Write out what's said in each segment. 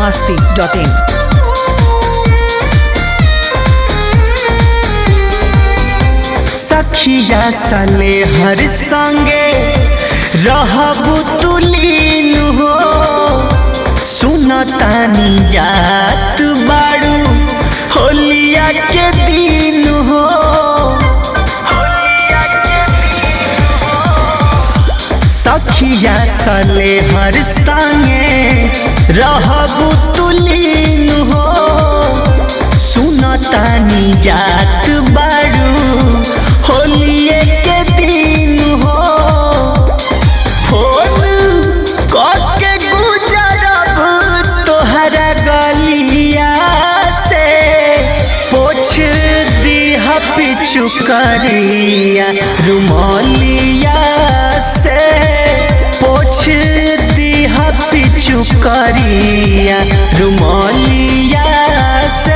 masti.in. सखिया सले हर संगे रहबु तुलीन हो सुनतानी जात बाड़ू होलिया के दिन हो सखिया सले हर संगे रहबु तुलीन हो सुनतानी जात बाड़ू होलिए के दिन हो फोन के गुजरब तोहरा गलिया से पोछ दीह पिचु करिया रुमालिया से पोछ दीह पिचु करिया रुमालिया से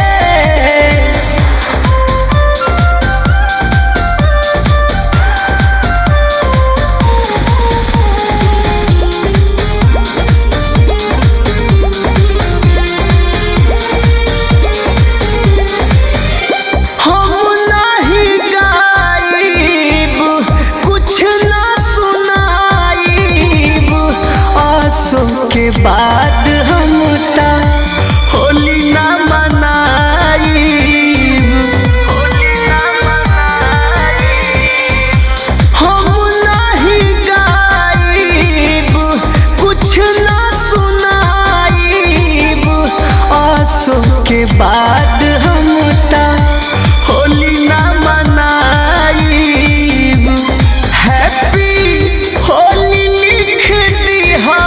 हम नहीं गाइब कुछ ना सुनाइब आसो के बाद हम ता होली ना मनाइब हम नहीं गाइब कुछ ना सुनाइब आसो के बाद हम ता होली ना मनाइब हैप्पी होली लिख दिहा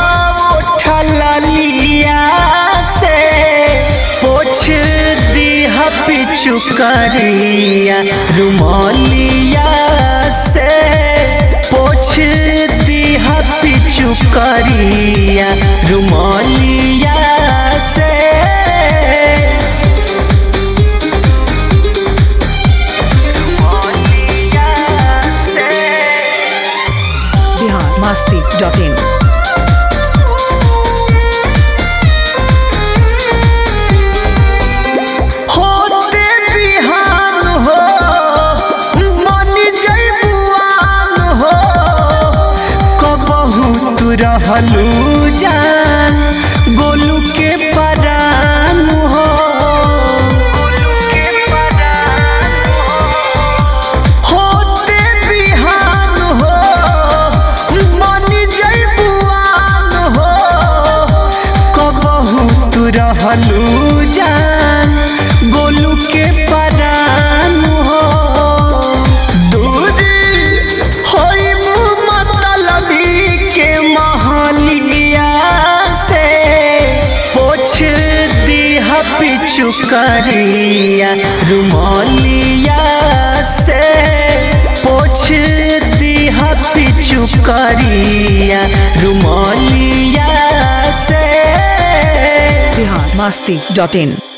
ठलिया से पोछ दिहा पिचु करिया रुमालिया से पोछ दिहा पिचु करिया रुमालिया से Bihar masti.in. होते बिहान हो मन जैबुआन हो कबहू तू रहलू जान गोलू के परान हो होते बिहान हो मन जैबुआन हो कबहू तू रहलू जान गोलू के परान हो दूरी होई मुँह मतलबी के महलिया से पोछ दीह पिचु करिया रुमालिया से पोछ दीह पिचु करिया रुमालिया से Bihar masti.in.